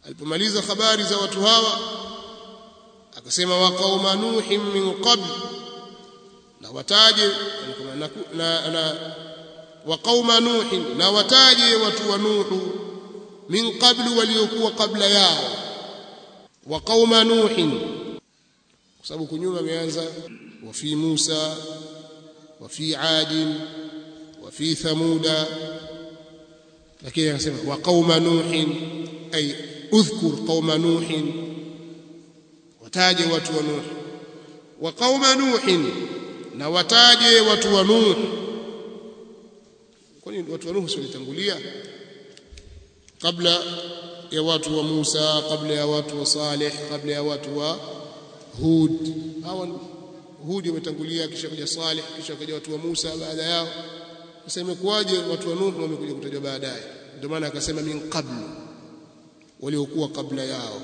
alipomaliza habari za watu hawa akasema wa qauma nuhin min qabl na wataje na, na, na wa qauma nuhin na wataje watu wa nuhu min qablu waliokuwa kabla yao wa qauma nuhin kwa sababu kunyuma ameanza wa fi Musa wa fi Ad wa fi Thamuda lakini akasema wa qauma nuhin ay udhkur qauma nuhin wataje watu wa nuh wa qauma nuhin na wataje watu wa nuh kwani watu wa nuh walitangulia kabla ya watu wa Musa kabla ya watu wa Saleh kabla ya watu wa Hud hawa Hud wametangulia kisha kuja Saleh kisha kuja watu wa Musa baada yao sasa imekuwaje watu wa Nuh wamekuja kutajwa baadaye ndio maana akasema min qablu waliokuwa kabla yao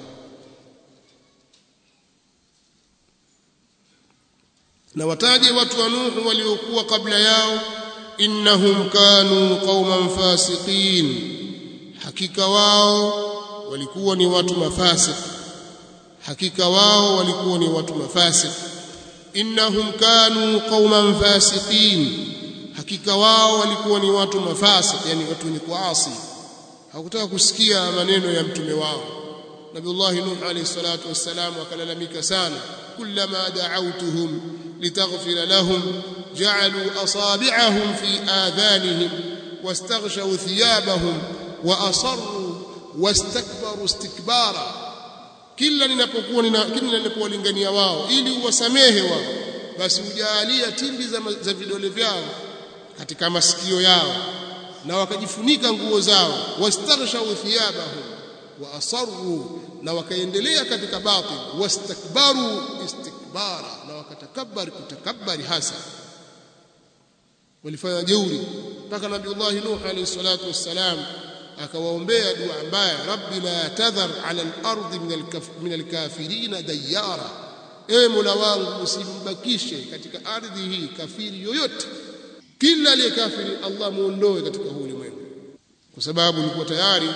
na wataje watu wa Nuh waliokuwa kabla yao innahum kanu qauman fasiqin hakika wao walikuwa ni watu mafasik hakika wao walikuwa ni watu mafasik innahum kanu qauman fasiqin hakika wao walikuwa ni watu mafasik yani watu wenye kuasi hawakutaka kusikia maneno ya mtume wao Nabiullah Nuh alayhi salatu wassalam akalalamika sana kullama da'awtuhum litaghfira lahum ja'alu asabi'ahum fi adhanihim wastaghshaw thiyabahum wa asarru wastakbaru istikbara kila ninapokuwa nina kila ninapowalingania wao ili uwasamehe wao basi ujalia timbi za, za vidole vyao katika masikio yao na wakajifunika nguo zao wastaghshaw thiyabahum wa asarru na wakaendelea katika batil wastakbaru istikbara na wakatakabari kutakabari hasa walifanya jeuri mpaka nabiullah nuh alayhi salatu wassalam akawaombea dua mbaya rabbi la tadhar ala al-ardi min al-kafirin dayara e mola wangu usimbakishe katika ardhi hii kafiri yoyote kila aliyekafiri Allah muondoe katika huu ulimwengu kwa sababu alikuwa tayari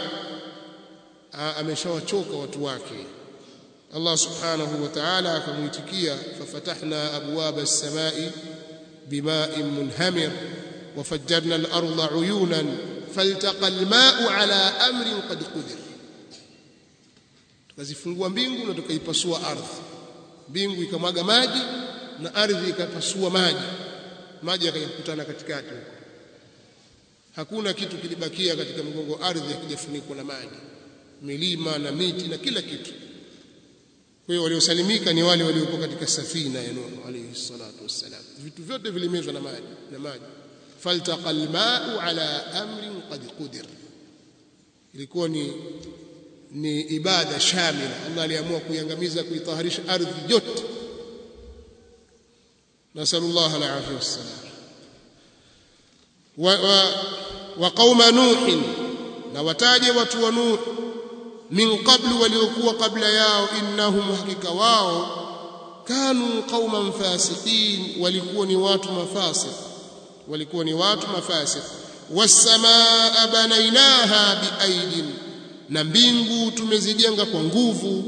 ameshawachoka watu wake Allah subhanahu wa ta'ala akamuitikia fafatahna abwaba as-samai bima'in munhamir وفجرنا الأرض عيونا فالتقى الماء على أمر قد قدر tukazifungua mbingu na tukaipasua ardhi mbingu ikamwaga maji na ardhi ikapasua maji maji yakakutana katikati huko hakuna kitu kilibakia katika mgongo ardhi hakijafunikwa na maji milima na miti na kila kitu kwa hiyo waliosalimika ni wale waliokuwa katika safina ya Nuh alayhi salatu wassalam vitu vyote vilimezwa na maji na maji faltaqa alma'u ala amrin qad qudir ilikuwa ni ni ibada shamila Allah aliamua kuiangamiza kuitaharisha ardhi yote nasallallahu alaihi wasallam wa, wa, wa qauma nuh na wataje watu wa nuh min qablu waliokuwa kabla yao innahum hakika wao kanu qauman fasiqin walikuwa ni watu mafasiq walikuwa ni watu mafasiq wasamaa banainaha biaidin na mbingu tumezijenga kwa nguvu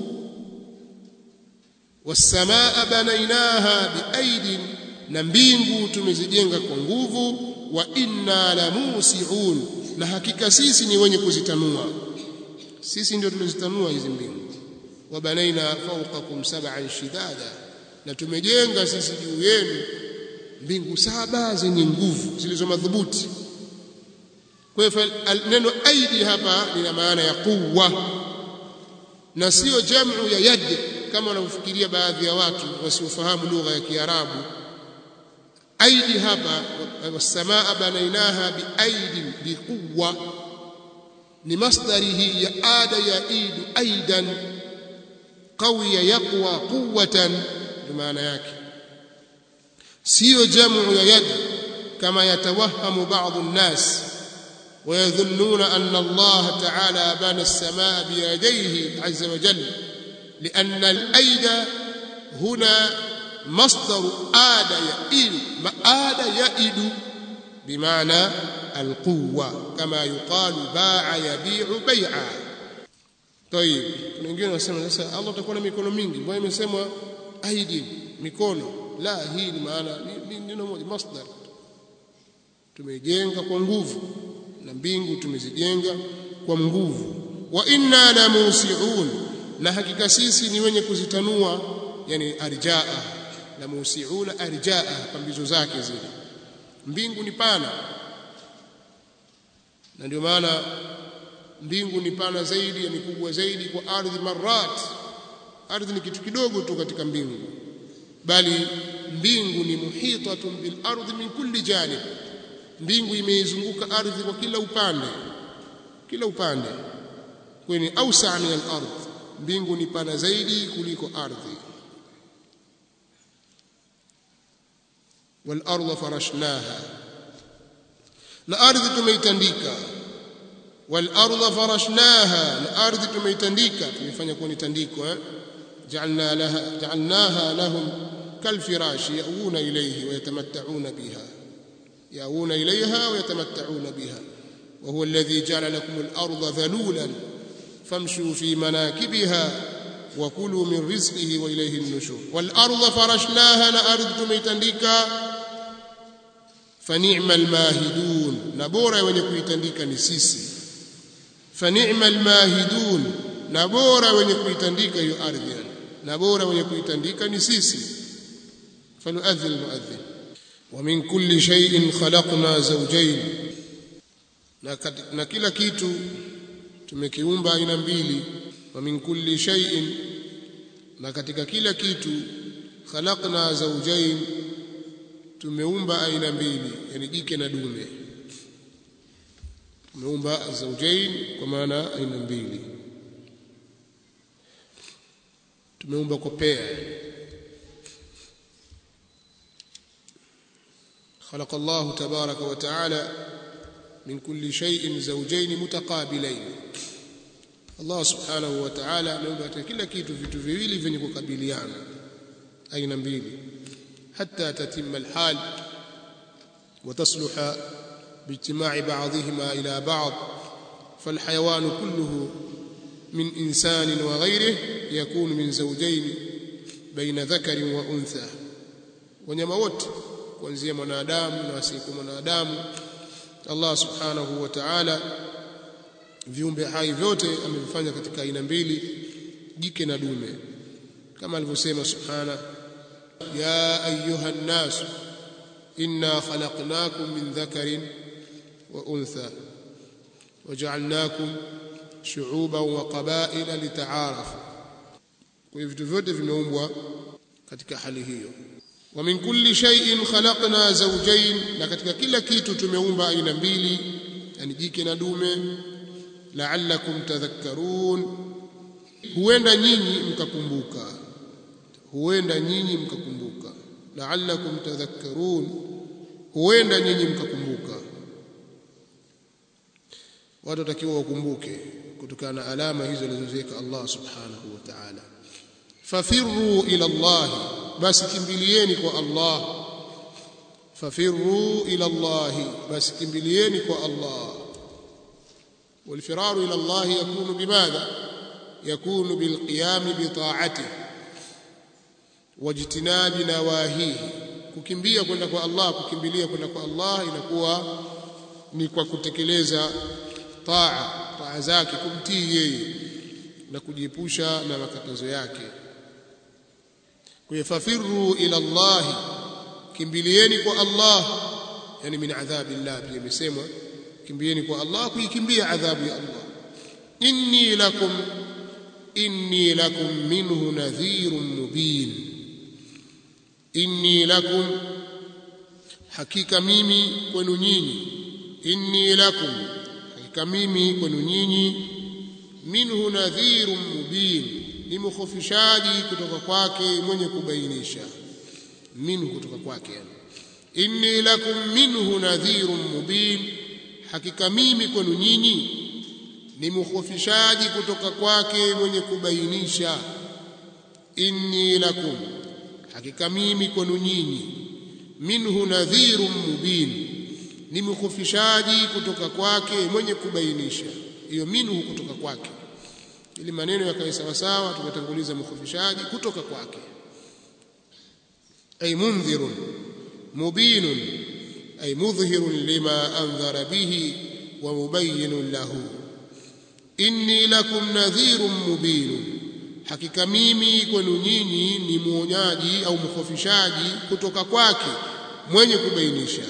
wasamaa banainaha biaidin na mbingu tumezijenga kwa nguvu wa inna lamusiun na hakika sisi ni wenye kuzitanua sisi ndio tulizitanua hizi mbingu wabanaina fawqakum sab'an shidada na tumejenga sisi juu yenu mbingu saba zenye nguvu zilizo madhubuti kwa hivyo neno aidi hapa lina maana ya quwwa na sio jamu ya yad kama wanavyofikiria baadhi ya watu wasiofahamu lugha ya Kiarabu aidi hapa wasamaa banainaha biaidin biquwwa ni masdari hii ya ada ya idu aidan qawiya yaqwa quwwatan ndio maana yake sio jamu ya yad kama yatawahamu baadhi الناس ويظنون أن الله تعالى بنى السماء بيديه عز وجل لأن الأيد هنا مصدر آد يئد ما آد يئد بمعنى القوة كما يقال باع يبيع بيعا tayib kuna wengine wanasema sasa Allah atakuwa na mikono mingi mbona imesemwa aidi mikono la hii ni maana ni neno moja masdar tumejenga kwa nguvu na mbingu tumezijenga kwa nguvu wa inna la musiun na hakika sisi ni wenye kuzitanua yani arjaa la musiuna arjaa pambizo zake zile mbingu ni pana na ndio maana mbingu ni pana zaidi ni kubwa zaidi kwa ardhi marat ardhi ni kitu kidogo tu katika mbingu bali mbingu ni muhitatun bil ardi min kulli janib mbingu imeizunguka ardhi kwa kila upande kila upande kwenye ausa min al ardh mbingu ni pana zaidi kuliko ardhi wal ardha farashnaha na ardhi tumeitandika wal ardha farashnaha na ardhi tumeitandika tumefanya kuwa ni tandiko eh ja'alna laha ja'alnaha lahum kalfirashi yauna ilayhi wa yatamatta'una biha yauna ilayha wa yatamatta'una biha wa huwa alladhi ja'ala lakum al-ardha dhalulan famshu fi manakibiha wa kulu min rizqihi wa ilayhi an-nushur wal ardha farashnaha la ardhi tumeitandika فنعم الماهدون na bora wenye kuitandika ni sisi فنعم الماهدون na bora wenye kuitandika hiyo ardhi na bora wenye kuitandika ni sisi فليؤذن المؤذن ومن كل شيء خلقنا زوجين na kila kitu tumekiumba aina mbili ومن كل شيء na katika kila kitu khalaqna zawjayn tumeumba aina mbili yani jike na dume tumeumba zawjain kwa maana aina mbili tumeumba kwa pea خلق الله تبارك وتعالى من كل شيء زوجين متقابلين الله سبحانه وتعالى ameumba kila kitu vitu viwili vyenye kukabiliana aina mbili حتى تتم الحال وتصلح باجتماع بعضهما إلى بعض فالحيوان كله من إنسان وغيره يكون من زوجين بين ذكر وأنثى wanyama wote kuanzia mwanadamu na asiyekuwa mwanadamu Allah subhanahu wa ta'ala viumbe hai vyote amevifanya katika aina mbili jike na dume kama alivyosema subhanahu يا أيها الناس إنا خلقناكم من ذكر وأنثى وجعلناكم شعوبا وقبائل لتعارفوا kwa vitu vyote vimeumbwa katika hali hiyo wa min kulli shay'in khalaqna zawjayn na katika kila kitu tumeumba aina mbili yani jike na dume la'allakum tadhakkarun huenda nyinyi mkakumbuka huenda nyinyi mkakumbuka la'allakum tadhakkarun huenda nyinyi mkakumbuka watu watakiwa wakumbuke kutokana na alama hizo alizoziweka Allah subhanahu wa ta'ala fafirru ila Allah basi kimbilieni kwa Allah fafirru ila Allah basi kimbilieni kwa Allah والفرار إلى الله يكون بماذا يكون بالقيام بطاعته wajtinabi nawahihi kukimbia kwenda kwa Allah kukimbilia kwenda kwa Allah inakuwa ni kwa kutekeleza taa taa zake kumtii yeye na kujiepusha na makatazo yake kuyafafiru ila Allah kimbilieni kwa Allah yani min adhabi Allah pia imesemwa kimbieni kwa Allah kuikimbia adhabu ya Allah inni lakum inni lakum minhu nadhirun mubin inni lakum hakika mimi kwenu nyinyi inni lakum hakika mimi kwenu nyinyi minhu nadhirun mubin ni mkhofishaji kutoka kwake mwenye kubainisha minhu kutoka kwake yani inni lakum minhu nadhirun mubin hakika mimi kwenu nyinyi ni mkhofishaji kutoka kwake mwenye kubainisha inni lakum hakika mimi kwenu nyinyi minhu nadhirun mubin ni mkhofishaji kutoka kwake mwenye kubainisha hiyo minhu kutoka kwake ili maneno yakae sawa sawa tukatanguliza mkhofishaji kutoka kwake ay mundhirun mubinun ay mudhhirun lima anzara bihi wa mubayyinun lahu inni lakum nadhirun mubinun hakika mimi kwenu nyinyi ni muonyaji au mkhofishaji kutoka kwake mwenye kubainisha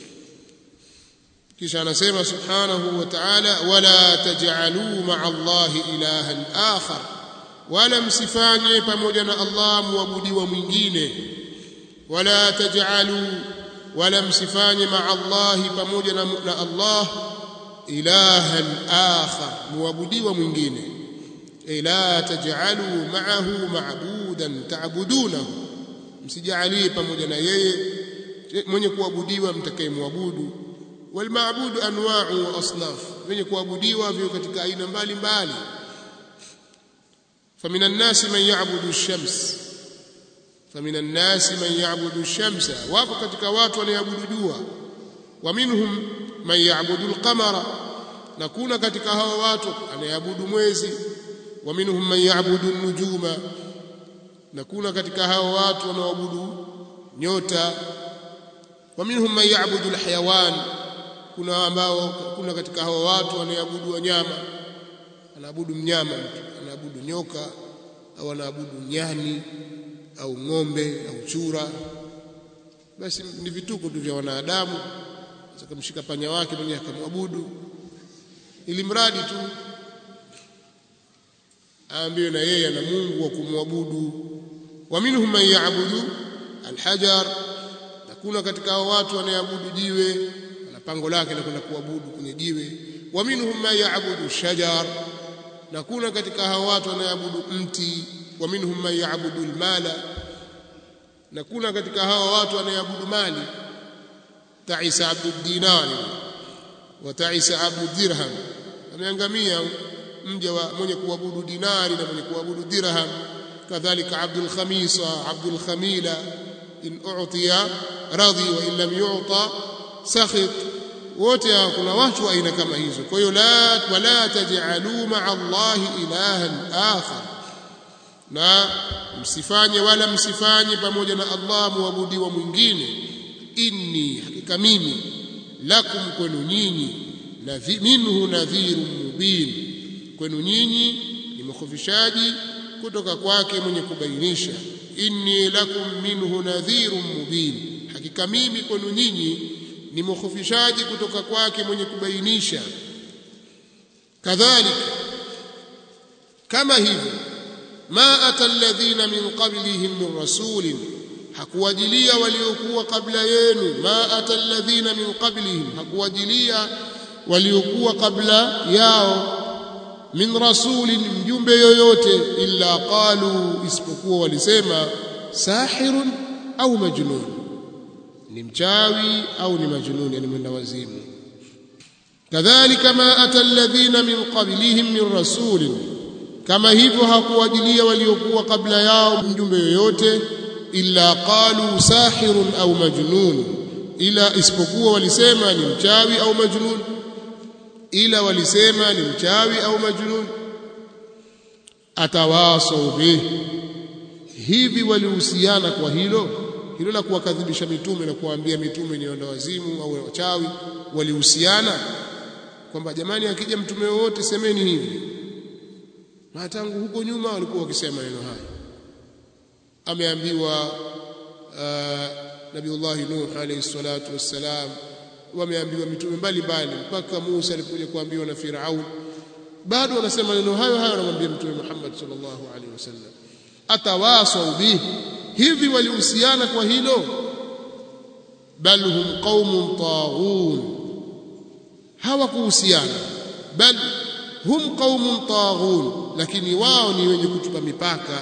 kisha anasema subhanahu wa ta'ala wala taj'alu ma'a Allahi ilahan akhar wala msifanye pamoja na Allah muabudiwa mwingine wala taj'alu wala msifanye ma'a Allahi pamoja na, na Allah ilahan akhar muabudiwa mwingine la taj'alu ma'ahu ma'budan ta'budunahu msijalie pamoja na yeye mwenye kuabudiwa mtakayemwabudu walmaabudu anwa'u wa asnaf wenye kuabudiwa vio katika aina mbalimbali فمن الناس من يعبد الشمس فمن الناس من يعبد الشمس wapo katika watu wanaoabudu jua ومنهم من يعبد القمر na kuna katika hao watu anayeabudu mwezi ومنهم من يعبد النجوم na kuna katika hao watu wanaoabudu nyota ومنهم من يعبد الحيوان kuna ambao kuna katika hao watu wanaoabudu wanyama anaabudu mnyama anaabudu nyoka au anaabudu nyani au ng'ombe au chura basi ni vituko tu vya wanadamu akamshika panya wake mwenyewe akamwabudu ili mradi tu aambiwe na yeye ana Mungu wa kumwabudu wa minhum man ya'budu alhajar na kuna katika hao watu wanaoabudu jiwe na pango lake na kwenda kuabudu kwenye jiwe wa minhum man ya'budu shajar na kuna katika hao watu wanaoabudu mti wa minhum man ya'budu almala na kuna katika hao watu wanaoabudu mali ta'isa abdu dinari wa ta'isa abdu dirham ameangamia mja wa mwenye kuabudu dinari na mwenye kuabudu dirham kadhalika abdul khamisa abdul khamila in u'tiya radhi wa in lam yu'ta sakhit wote kuna watu aina kama hizo kwa hiyo la wala taj'alu ma'a allahi ilahan akhar na msifanye wala msifanye pamoja na Allah muabudiwa mwingine inni hakika mimi lakum kwenu nyinyi minhu nadhirun mubin kwenu nyinyi ni mkhofishaji kutoka kwake mwenye kubainisha inni lakum minhu nadhirun mubin hakika mimi kwenu nyinyi ni mkhofishaji kutoka kwake mwenye kubainisha kadhalika kama hivyo ma ata alladhina min qablihim min rasulin hakuwajilia waliokuwa kabla yenu ma ata alladhina min qablihim hakuwajilia waliokuwa kabla yao min rasulin mjumbe yoyote illa qalu isipokuwa walisema sahirun au majnun ni mchawi au ni majnun yani mwenda wazimu kadhalika ma ata alladhina min qablihim min rasulin kama hivyo hakuwajilia waliokuwa kabla yao mjumbe yoyote illa qalu sahirun au majnun ila isipokuwa walisema ni mchawi au majnun ila walisema ni mchawi au majnun atawasau bih hivi walihusiana kwa hilo hilo la kuwakadhibisha mitume na kuwaambia mitume ni wazimu au wachawi walihusiana kwamba jamani akija mtume wote semeni hivi na tangu huko nyuma walikuwa wakisema maneno haya ameambiwa uh, Nabiullah Nuh alayhi salatu wassalam wameambiwa mitume mbalimbali mpaka Musa alipokuja kuambiwa na Firaun bado wanasema maneno hayo hayo anamwambia mtume Muhammad sallallahu alaihi wasallam atawasau bihi hivi walihusiana kwa hilo bal hum qaumun taghun hawakuhusiana bal hum qaumun taghun lakini wao ni wenye kutupa mipaka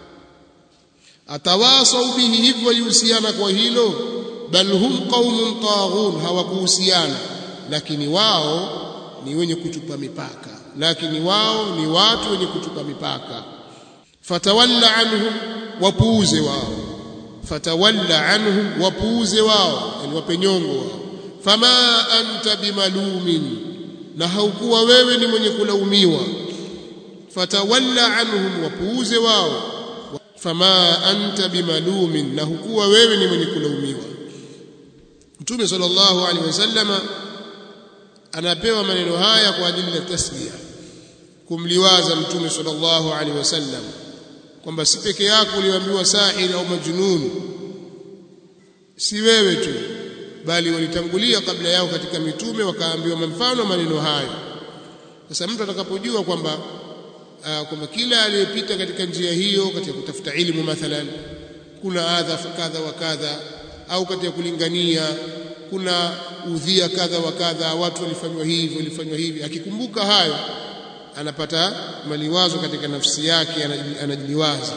atawasau bihi hivi walihusiana kwa hilo bal hum qaumun taghun hawakuhusiana lakini wao ni wenye kutupa mipaka lakini wao ni watu wenye kutupa mipaka fatawalla anhum wapuuze wao fatawalla anhum wapuuze wao yani wape nyongo wao fama anta bimalumin na haukuwa wewe ni mwenye kulaumiwa fatawalla anhum wapuuze wao fama anta bimalumin na hukuwa wewe ni mwenye kulaumiwa mtume sallallahu alaihi wasallama anapewa maneno haya kwa ajili ya tasbia kumliwaza mtume sallallahu alaihi wasallam kwamba si peke yako uliambiwa sahir au majnun si wewe tu bali walitangulia kabla yao katika mitume wakaambiwa mfano maneno hayo sasa mtu atakapojua kwamba uh, kwamba kila aliyepita katika njia hiyo katika kutafuta ilmu mathalan kuna adha kadha wa kadha au katika kulingania kuna udhia kadha wa kadha watu walifanywa hivi walifanywa hivi akikumbuka hayo anapata maliwazo katika nafsi yake anajiliwaza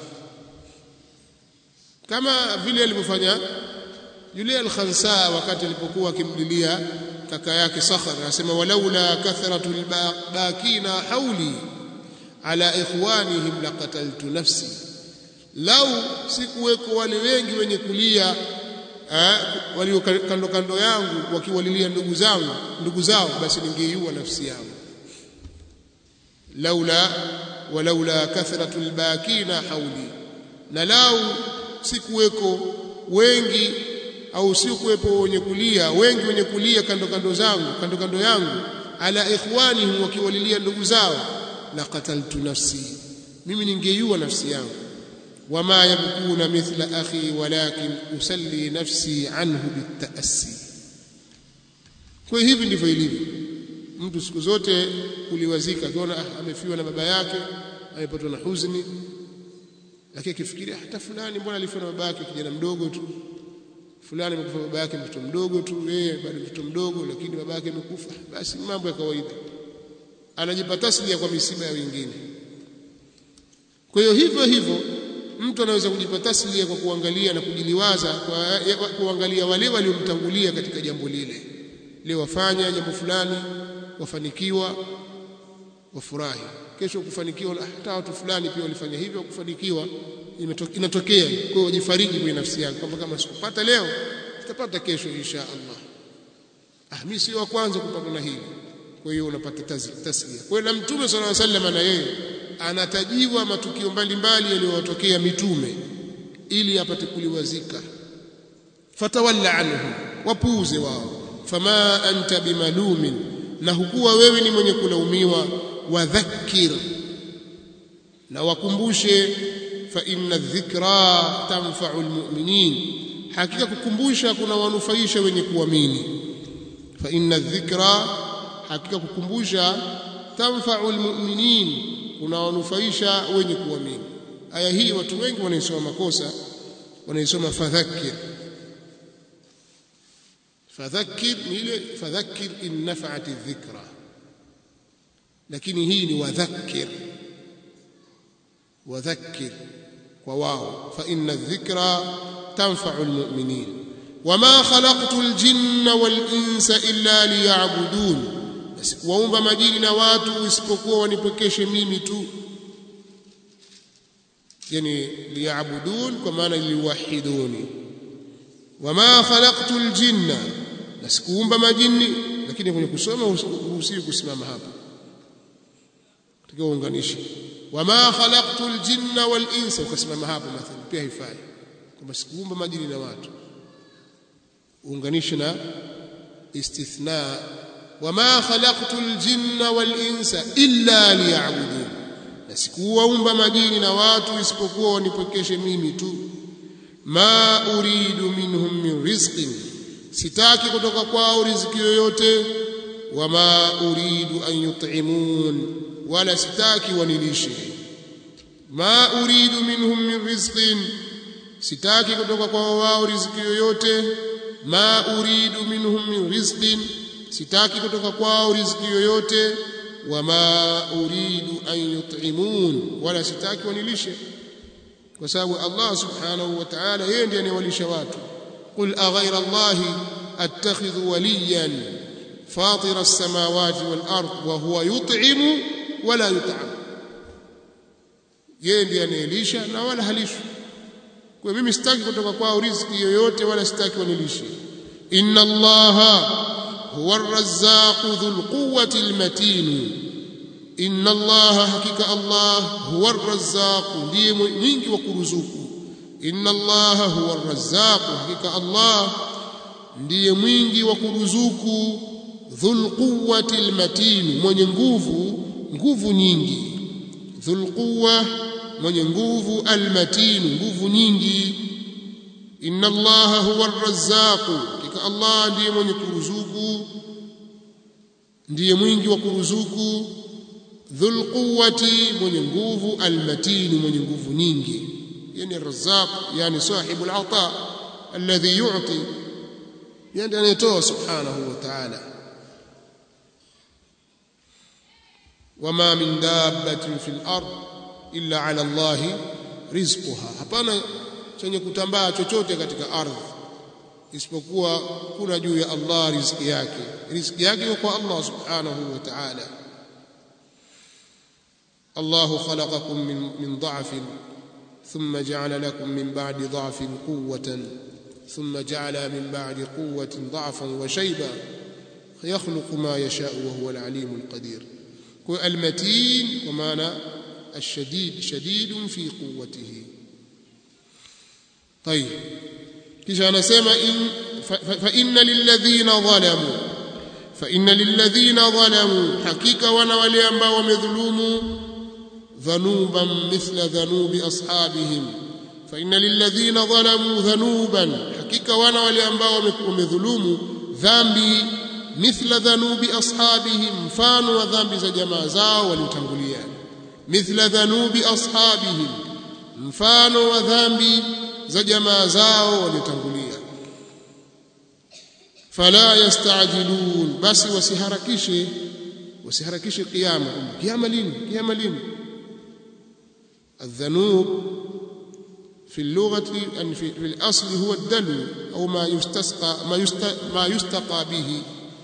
kama vile alivyofanya yule al-Khansa wakati alipokuwa akimlilia kaka yake Sakhar anasema walaula kathratu al-bakina hauli ala ikhwanihim laqataltu nafsi lau sikuweko wale wengi wenye kulia walio kando kando yangu wakiwalilia ndugu zangu ndugu zao basi ningeiua nafsi yangu laula walaula kathratu albakina hauli na lau sikuweko wengi au sikuwepo wenye kulia wengi wenye kulia kando kando zangu kando kando yangu ala ikhwanihim wakiwalilia ndugu zao la qataltu nafsi mimi ningeiua nafsi yangu wama yabkuna mithla akhi walakin usalli nafsi anhu bitaassi kwa hivi ndivyo ilivyo mtu siku zote kuliwazika akiona ah, amefiwa na baba yake amepatwa na huzuni lakini akifikiria hata fulani mbona alifiwa na baba yake kijana mdogo tu fulani amekufa baba yake mtoto mdogo tu yeye bado mtoto mdogo lakini baba yake amekufa basi mambo ya kawaida anajipa taslia kwa misiba ya wengine kwa hiyo hivyo hivyo mtu anaweza kujipa taslia kwa kuangalia na kujiliwaza kwa kuangalia wale waliomtangulia katika jambo lile leo wafanya jambo fulani wafanikiwa wafurahi kesho kufanikiwa hata watu fulani pia walifanya hivyo kufanikiwa inatokea kwa hiyo wajifariji kwenye nafsi yako kwamba kama sikupata leo sitapata kesho insha Allah ah mimi sio wa kwanza kupata na hili kwa hiyo unapata taslia kwa hiyo na mtume sallallahu alaihi wasallam na yeye anatajiwa matukio mbalimbali yaliyowatokea mitume ili apate kuliwazika fatawalla anhu wapuuze wao fama anta bimalumin na hukuwa wewe ni mwenye kulaumiwa wadhakkir na wakumbushe fa inna dhikra tanfa'u almu'minin hakika kukumbusha kuna wanufaisha wenye kuamini fa inna dhikra hakika kukumbusha tanfa'u almu'minin kuna wanufaisha wenye kuamini aya hii watu wengi wanaisoma makosa wanaisoma fadhakkir fadhakkir ni ile fadhakkir in nafa'at dhikra lakini hii ni wadhakkir wadhakkir kwa wao fa inna dhikra tanfa'u almu'minin wama khalaqtu aljinna wal insa illa liya'budun sikuwaumba majini na watu isipokuwa wanipokeshe mimi tu yani liya'budun kwa maana liwahiduni wama khalaqtu aljinna na sikuumba majini lakini kwenye kusoma huruhusiwi kusimama hapa tukiunganisha wama khalaqtu aljinna wal insa ukasimama hapo mathalan pia haifai kwamba sikuumba majini na watu uunganishe na istithna wama khalaqtu aljinna wal insa illa liya'budun na sikuwaumba majini na watu isipokuwa wanipokeshe mimi tu ma uridu minhum min rizqin sitaki kutoka kwao riziki yoyote wama uridu an yut'imun wala sitaki wanilishe ma uridu minhum min rizqin sitaki kutoka kwao wao riziki yoyote ma uridu minhum min rizqin sitaki kutoka kwao riziki yoyote wama uridu an yut'imun wala sitaki wanilishe kwa sababu Allah subhanahu wa ta'ala yeye ndiye anayewalisha watu qul aghayra Allah attakhidhu waliyan fatir as-samawati wal ard wa huwa yut'imu wala yut'am yeye ndiye anayelisha na wala halishwi kwa mimi sitaki kutoka kwao riziki yoyote wala sitaki wanilishe inna allaha huwa ar-razzaqu dhul quwwati al-matin inna allaha hakika allah huwa arrazzaq ndiye mwingi wa kuruzuku inna allaha huwa arrazzaq hakika allah ndiye mwingi wa kuruzuku dhul quwwati almatin mwenye nguvu nguvu nyingi dhul quwwa mwenye nguvu almatin nguvu nyingi inna allaha huwa arrazzaq hakika allah ndiye mwenye kuruzuku ndiye mwingi wa kuruzuku dhul quwwati mwenye nguvu almatin mwenye nguvu nyingi yani arrazzaq yani sahibul ata alladhi yu'ti yani anayetoa subhanahu wa ta'ala wama min dabbatin fil ard illa ala Allah rizquha hapana chenye kutambaa chochote katika ardhi isipokuwa kuna juu ya Allah riziki yake riziki yake kwa Allah subhanahu wa ta'ala الله خلقكم من من ضعف ثم جعل لكم من بعد ضعف قوة ثم جعل من بعد قوة ضعفا وشيبا يخلق ما يشاء وهو العليم القدير المتين ومعنى الشديد شديد في قوته طيب kisha anasema in fa inna lilladhina zalamu fa inna lilladhina zalamu hakika wana wale ambao wamedhulumu dhanuban mithla dhanubi ashabihim fa inna lilladhina zalamu dhanuban hakika wana wale ambao wamedhulumu dhambi mithla dhanubi ashabihim mfano wa dhambi za jamaa zao waliotangulia mithla dhanubi ashabihim mfano wa dhambi za jamaa zao waliotangulia fala yastajilun basi wasiharakishe wasiharakishe kiyama kiyama lini kiyama lini الذنوب في اللغة أن في, في الأصل هو الدلو أو ما يستسقى ما, يست ما يستقى به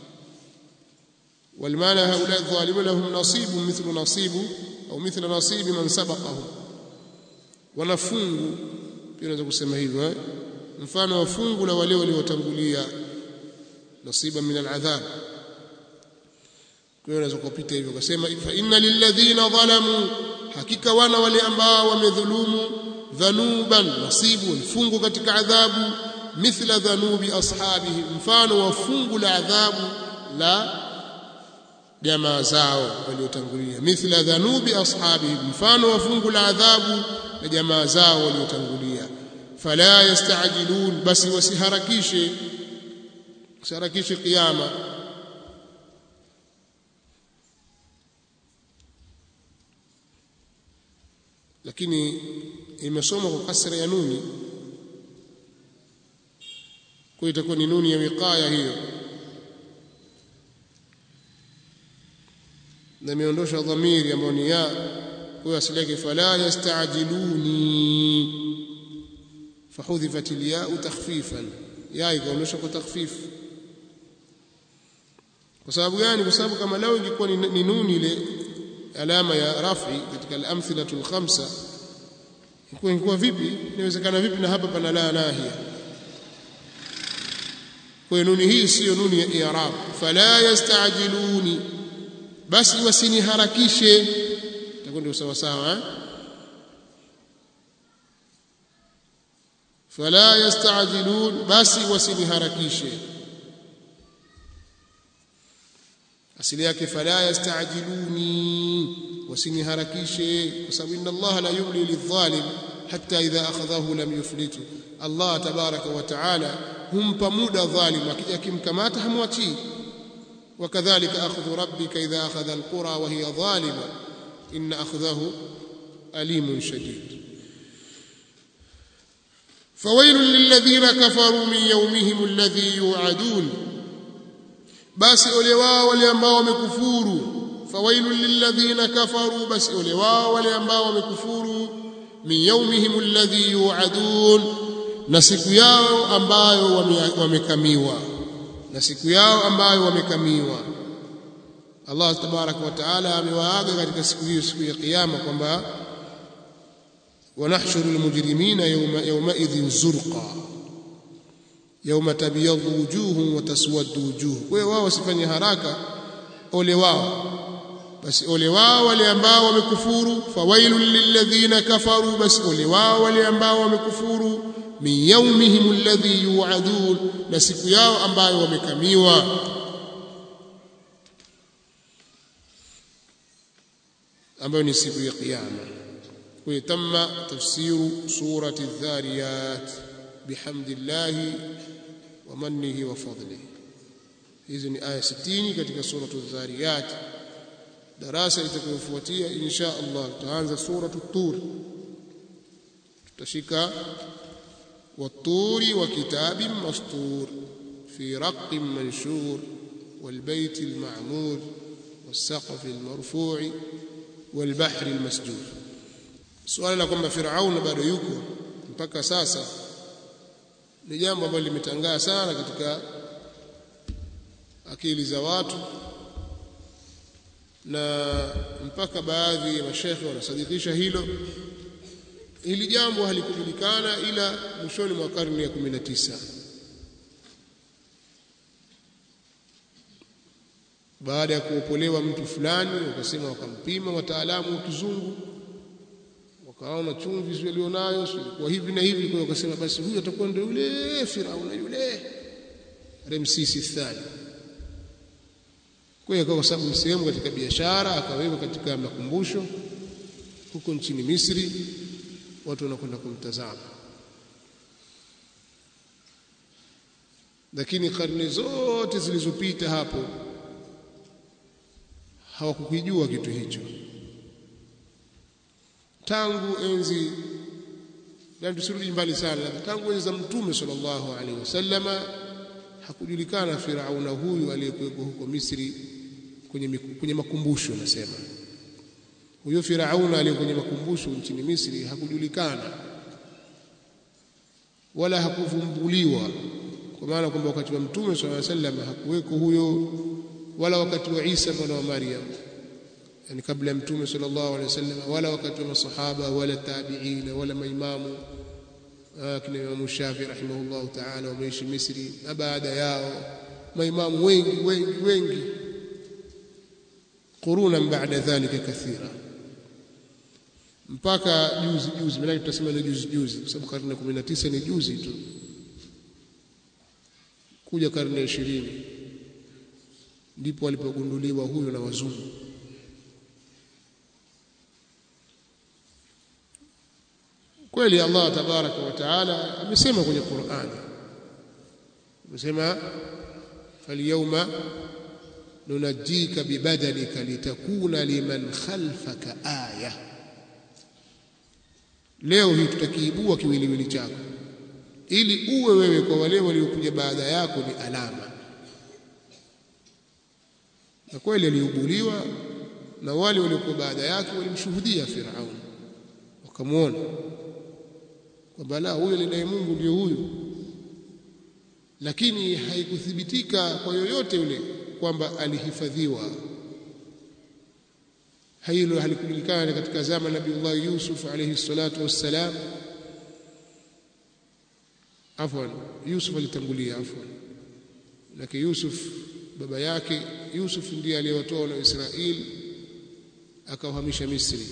والمعنى هؤلاء الظالمون لهم نصيب مثل نصيب أو مثل نصيب من سبقهم ونفungu pia unaweza kusema hivyo eh? mfano wa fungu la wale waliotangulia nasiba min aladhab kwa hiyo unaweza kupita hivyo ukasema fa inna lilladhina zalamu hakika wana wale ambao wamedhulumu dhanuban nasibu fungu katika adhabu mithla dhanubi ashabihi mfano wa fungu la adhabu la jamaa zao waliotangulia mithla dhanubi ashabihi mfano wa fungu la adhabu la jamaa zao waliotangulia fala yastajilun basi wasiharakishe wasiharakishe kiyama lakini imesomwa kwa kasra ya nuni kwa itakuwa ni nuni ya wiqaya hiyo na imeondosha dhamiri ambayo ni ya kwa asili yake fala yastajiluni fahudhifat alyau takhfifan ya ikaondoshwa kwa takhfif kwa sababu gani kwa sababu kama lao ingekuwa ni nuni ile alama ya rafi katika al-amthilatu al-khamsa ilikuwa ingekuwa vipi inawezekana vipi na hapa pana la nahia kwa hiyo nuni hii siyo nuni ya i'rab fala yastajiluni basi wasiniharakishe itakuwa ndio sawa sawa eh fala yastajilun basi wasiniharakishe asili yake fala yastajiluni wasiniharakishe kwa sababu inna Allah la yumli lidhalim hatta idha akhadhahu lam yuflitu Allah tabaraka wa taala humpa muda dhalim akija kimkamata hamwachii وكذلك أخذ ربك إذا أخذ القرى وهي ظالمة إن أخذه أليم شديد فويل للذين كفروا من يومهم الذي يوعدون basi ole wao wale ambao wamekufuru fawailul lilladhina kafaru basi ole wao wale ambao wamekufuru min yawmihim alladhi yu'adun na siku yao ambayo wamekamiwa na siku yao ambayo wamekamiwa Allah tabaraka wa taala amewaaga katika siku hiyo siku ya kiyama kwamba wanahshuru almujrimina yawma yawmaidhin zurqa yawma tabyadhu wujuhum wa taswaddu wujuh kwa hiyo wao wasifanye haraka ole wao basi ole wao wale ambao wamekufuru fawailul lilladhina kafaru basi ole wao wale ambao wamekufuru min yawmihim alladhi yu'adun na siku yao ambayo wamekamiwa ambayo ni siku ya kiyama kwa tamma tafsiru surati adh-dhariyat bihamdillahi wa mannihi wa fadlihi hizi ni aya 60 katika suratu adh-dhariyat darasa litakayofuatia insha Allah tutaanza suratu tur tutashika والطور وكتاب مسطور في رق منشور والبيت المعمور والسقف المرفوع والبحر المسجور suala la kwamba Firaun bado yuko mpaka sasa ni jambo ambalo limetangaa sana katika akili za watu na mpaka baadhi ya mashekhe wanasadikisha hilo hili jambo halikujulikana ila mwishoni mwa karne ya 19 baada ya kuopolewa mtu fulani wakasema wakampima wataalamu wa kizungu wakaona chumvi sio alionayo kwa hivi na hivi kwa wakasema basi huyu atakuwa ndio yule Firauna yule Ramsisi thani kwa hiyo kwa sababu sehemu katika biashara akawekwa katika makumbusho huko nchini Misri watu wanakwenda kumtazama lakini karne zote zilizopita hapo hawakukijua kitu hicho tangu enzi na tusirudi mbali sana tangu enzi za mtume sallallahu alaihi wasallama hakujulikana Firauna huyu aliyekuwepo huko Misri kwenye kwenye makumbusho nasema huyo Firauna aliye kwenye makumbusho nchini Misri hakujulikana wala hakuvumbuliwa kwa maana kwamba wakati wa mtume sallallahu alaihi wasallam hakuweko huyo wala wakati wa Isa mwana wa Maryam yani kabla ya mtume sallallahu alaihi wasallam wala wakati wa masahaba wala tabi'in wala maimamu kina Imam Shafi rahimahullah ta'ala wameishi Misri na baada yao maimamu wengi wengi wengi quruna baada dhalika kathira mpaka juzi juzi maana tutasema ni juzi juzi kwa sababu karne 19 ni juzi tu kuja karne ya 20 ndipo alipogunduliwa huyo na wazungu kweli Allah tabaraka wa taala amesema kwenye Qur'an amesema falyawma nunajjika bibadalika litakuna liman khalfaka aya leo hii tutakiibua kiwiliwili chako ili uwe wewe kwa wale waliokuja baada yako ni alama na kweli aliubuliwa na wale waliokuwa baada yake walimshuhudia Firaun wakamwona kwamba la huyo ni Mungu ndio huyu lakini haikuthibitika kwa yoyote yule kwamba alihifadhiwa hilo halikujulikana katika zama Nabiullah Yusuf alayhi salatu wassalam afwan Yusuf alitangulia afwan lakini Yusuf baba yake Yusuf ndiye aliyewatoa na Israeli akawahamisha Misri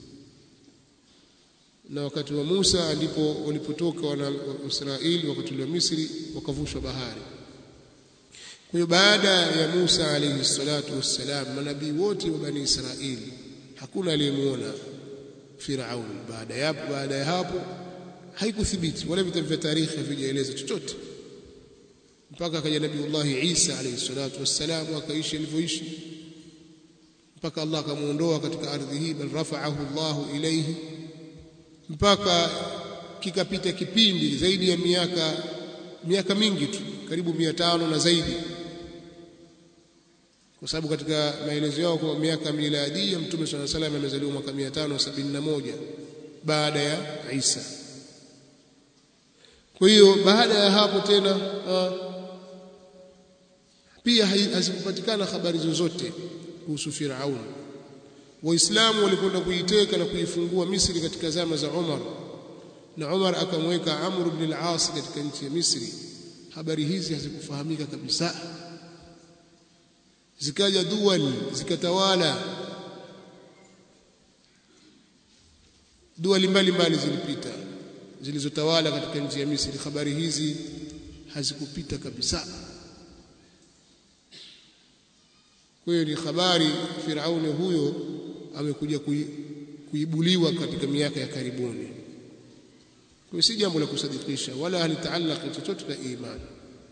na wakati wa Musa ndipo walipotoka wana Israeli wakati wa Misri wakavushwa bahari kwa hiyo baada ya Musa alayhi salatu wassalam manabii wote wa bani Israeli hakuna aliyemuona Firaun baada ya baada ya hapo haikuthibiti wala vitabu vya tarikhi havijaeleza chochote mpaka akaja Nabiullahi Isa alayhi salatu wassalam akaishi alivyoishi mpaka Allah akamuondoa katika ardhi hii bal rafa'ahu Allahu ilayhi mpaka kikapita kipindi zaidi ya miaka miaka mingi tu karibu mia tano na zaidi kwa sababu katika maelezo yao kwa miaka miladia mtume swalla salam amezaliwa mwaka 571 baada ya Isa kwa hiyo baada ya hapo tena uh, pia hazikupatikana habari zozote kuhusu Firaun waislamu walikwenda kuiteka na kuifungua Misri katika zama za Umar na Umar akamweka Amr ibn al-As katika nchi ya Misri habari hizi hazikufahamika kabisa zikaja dual zikatawala dua mbalimbali zilipita zilizotawala katika nchi ya Misri habari hizi hazikupita kabisa kwa hiyo ni habari Firauni huyo amekuja kuibuliwa katika miaka ya karibuni kwa si jambo la kusadikisha wala halitaallaq chochote na imani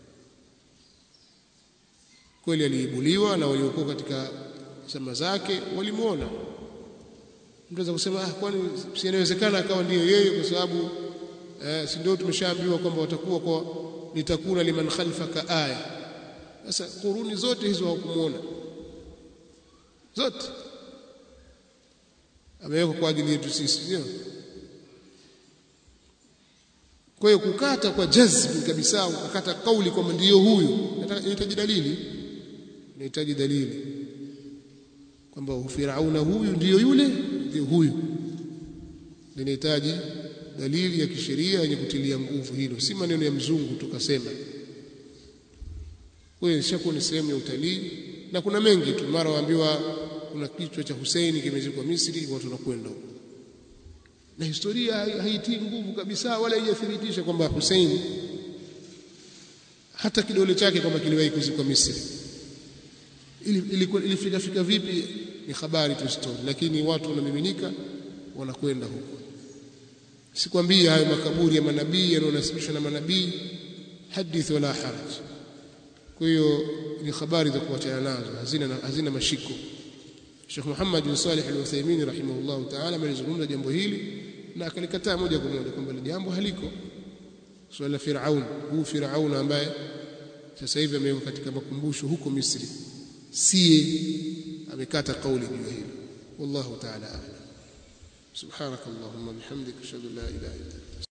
kweli aliibuliwa na waliokuwa katika zama zake walimuona mtaweza kusema ah kwani si inawezekana akawa ndiyo yeye kwa sababu eh, si ndio tumeshaambiwa kwamba watakuwa kwa litakuna liman khalfaka aya sasa kuruni zote hizo hawakumuona zote amewekwa kwa ajili yetu sisi sio kwa hiyo kukata kwa jazm kabisa ukakata kauli kwamba ndiyo huyu inahitaji dalili inahitaji dalili kwamba Firauna huyu ndiyo yule ndiyo huyu linahitaji dalili ya kisheria yenye kutilia nguvu hilo si maneno ya mzungu tukasema wewe shakuwa ni sehemu ya utalii na kuna mengi tu mara waambiwa kuna kichwa cha Husaini kimezikwa Misri watu wanakwenda huko na historia haitii nguvu kabisa wala haijathibitisha kwamba Hussein hata kidole chake kwamba kiliwahi kuzikwa Misri ilikuwa ilifika fika vipi ni habari tu story lakini watu wanamiminika wanakwenda huko sikwambia hayo makaburi ya manabii yanayonasibishwa na manabii hadith wala haraj kwa hiyo ni habari za kuachana nazo hazina hazina mashiko Sheikh Muhammad bin Salih Al-Uthaymeen rahimahullah ta'ala amelizungumza jambo hili na akalikataa moja kwa moja kwamba jambo haliko swala la Firaun huu Firaun ambaye sasa hivi amewekwa katika makumbusho huko Misri sie amekata kauli juu hilo wallahu ta'ala a'lam subhanakallahumma bihamdika ashhadu an la ilaha illa anta